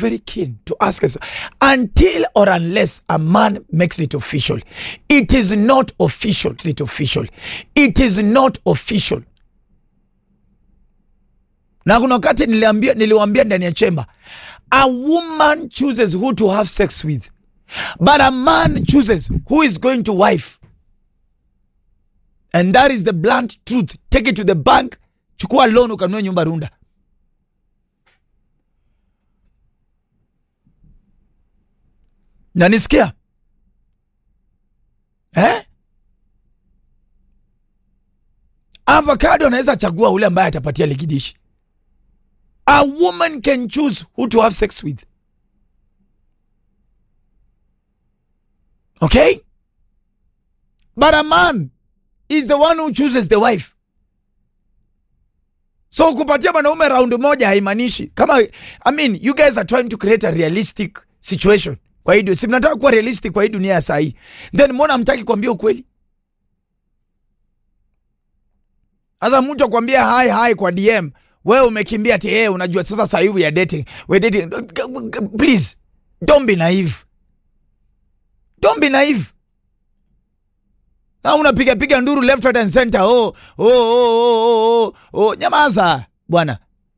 very keen to ask us until or unless a man makes it official. It is not official. It's it official. It is not official. Na kuna wakati niliambia niliwaambia ndani ya chemba, a woman chooses who to have sex with, but a man chooses who is going to wife. And that is the blunt truth. Take it to the bank, chukua loan ukanunue nyumba Runda. nanisikia eh? avocado anaweza chagua ule ambaye atapatia likidishi a woman can choose who to have sex with okay but a man is the one who chooses the wife so kupatia mwanaume raundi moja haimaanishi kama i mean you guys are trying to create a realistic situation kwa hii du- si mnataka kuwa realistic kwa hii dunia ya saa hii then mbona mtaki kuambia ukweli sasa mtu akwambia hai hai kwa dm wewe umekimbia ati hey, unajua sasa saa hii we are dating we are dating please don't be naive don't be naive na unapiga piga nduru left right and center oh, oh, oh, oh, oh, oh. nyamaza bwana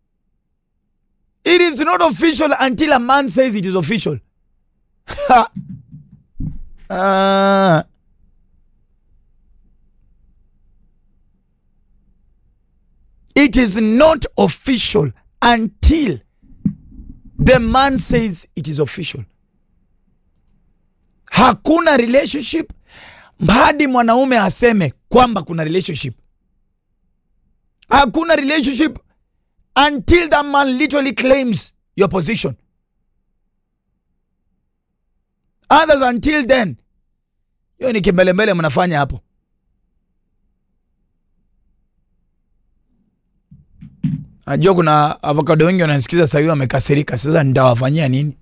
it is not official until a man says it is official Ha. Ah. It is not official until the man says it is official. Hakuna relationship hadi mwanaume aseme kwamba kuna relationship. Hakuna relationship until that man literally claims your position. others until then hiyo ni kimbelembele mnafanya hapo najua kuna avocado wengi wanasikiza sahii wamekasirika sasa nitawafanyia nini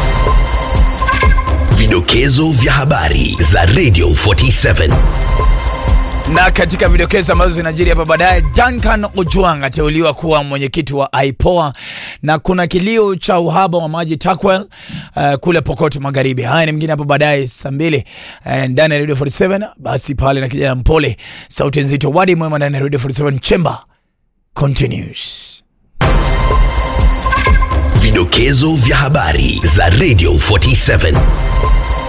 Vidokezo vya habari za Radio 47. na katika vidokezo ambazo zinajiri hapa baadaye, Duncan Ojwang ateuliwa kuwa mwenyekiti wa IPOA na kuna kilio cha uhaba wa maji Takwel uh, kule Pokot Magharibi. Haya ni mngine hapo baadaye saa mbili uh, ndani ya Radio 47. Basi pale na kijana mpole, sauti nzito, wadi mwema ndani ya Radio 47 Chamber continues. Vidokezo vya habari za Radio 47.